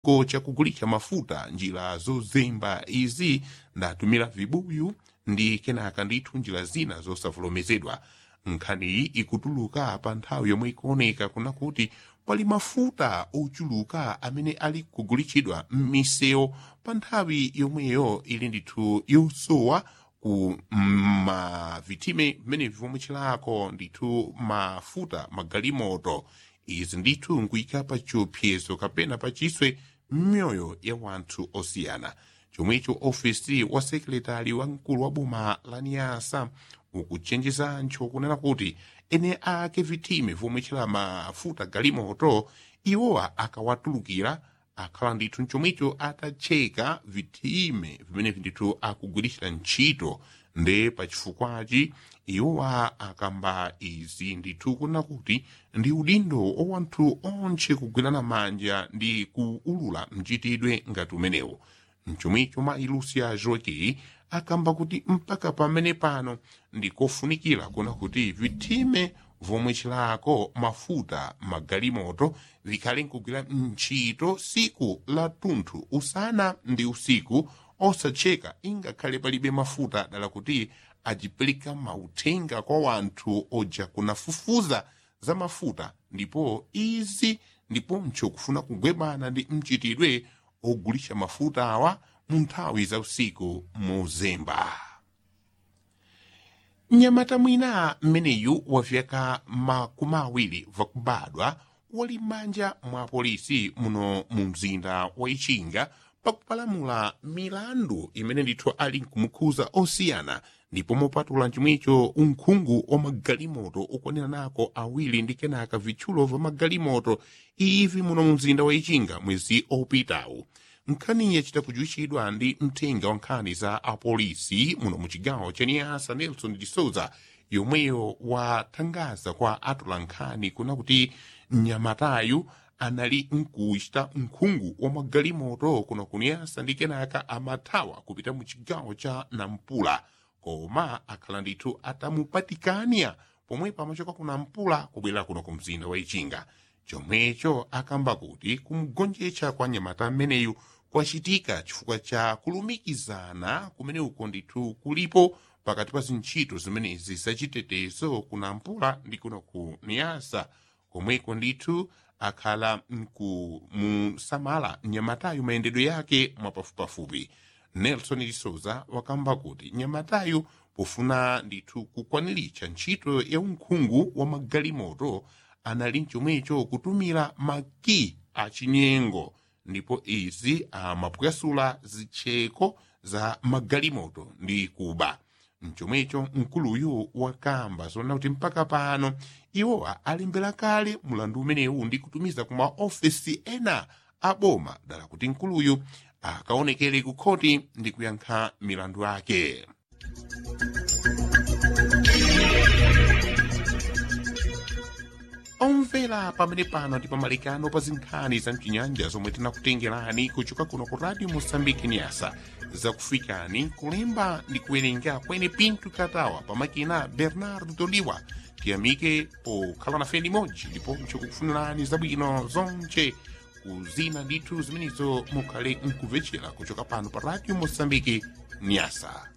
chitukuko chakugulitsa mafuta njira zozemba izi ndatumira vibuyu ndi kenaka ndithu njira zina zosavomerezedwa nkhaniyi ikutuluka pa nthawi yomwe ikuoneka kuna kuti pali mafuta ochuluka amene ali kugulitsidwa m'misewu pa nthawi yomweyo ili ndithu yosowa ku mavitime vimene vomwetcherako ndithu mafuta magalimoto izi ndithu nkuyika pa chiopsezo kapena pa chiswe m'myoyo ya wanthu osiyana chomwecho ofisi wa sekretari wamkulu wa boma la niyasa ukuchenjezancho kunena kuti ene ake vitime vomwetchera mafuta galimoto iwowa akawatulukira akhala ndithu chomwecho atatcheka vitime vimene ndithu akugwiritsira ntchito nde pachifukwachi iwowa akamba izi ndithu kunena kuti ndi udindo wa wanthu onse kugwirana manja ndi kuulula mchitidwe ngati umenewu mchomwecho ma ilusia joki akamba kuti mpaka pamene pano ndikofunikira kuna kuti vitime vomwetcherako mafuta magalimoto vikhale nkugwira ntchito siku la tunthu usana ndi usiku osatcheka ingakhale palibe mafuta dala kuti ajipereka mauthenga kwa wanthu oja kunafufuza za mafuta ndipo izi ndipo mcho kufuna kugwebana ndi mchitidwe ogulitsa mafuta awa mu nthawi za usiku muzemba mnyamata mwina mmeneyu wa vyaka makumi awiri vakubadwa wali m'manja mwa polisi muno mu mzinda wa ichinga pakupalamula milandu imene ndithu ali nkumukhuza osiyana ndipo mopatula chomwecho unkhungu wa magalimoto ukwanira nako awiri ndi kenaka vitchulo va magalimoto ivi muno mu mzinda wa ichinga mwezi opitawu nkhaniyi yachita kujuwitchidwa ndi mthenga wa nkhani za apolisi muno mu chigawo cha niyasa nelson de souza yomweyo wathangaza kwa atula nkhani kuna kuti mnyamatayu anali nkuchita unkhungu wa magalimoto kuno kuniyasa ndi kenaka amathawa kupita mu chigawo cha nampula koma akhala ndithu atamupatikania pomwe pamachoka ku nampula kubwera kuno ku mzinda wa ichinga chomwecho akamba kuti kumgonjetsa kwa nyamata ameneyu kwachitika chifukwa cha kulumikizana kumene uko ndithu kulipo pakati pa zintchito zimenezi zachitetezo kunampula ndi kuno ku niyasa komweko ndithu akhala nkumusamala nyamatayu mayendedwe yake mwapafupipafupi nelson de souza wakamba kuti nyamatayu pofuna ndithu kukwaniritsa ntchito ya unkhungu wa magalimoto anali mchomwecho kutumira maki achinyengo ndipo izi amapwasula zitcheko za magalimoto ndi kuba mchomwecho mkuluyu wakamba zona kuti mpaka pano iwowa alimbera kale mulandu umenewu ndi kutumiza ku maofesi ena a boma dala kuti mkuluyu akaonekere ku khoti ndi kuyankha milandu yake omvera pamene pano ndi pamalikano pa zinkhani za mchinyanja zomwe tinakutengerani kuchoka kuno ku radio mosambiki nyasa zakufikani kulemba ndi kuwerenga kwene pinto katawa pamakina bernardo toliwa tiyamike pokhala nafe limodzi ndipo mchikukufunirani zabwino zonche kuzina ndithu zimenezo mukhale mkumvetsera kuchoka pano pa radio mosambiki nyasa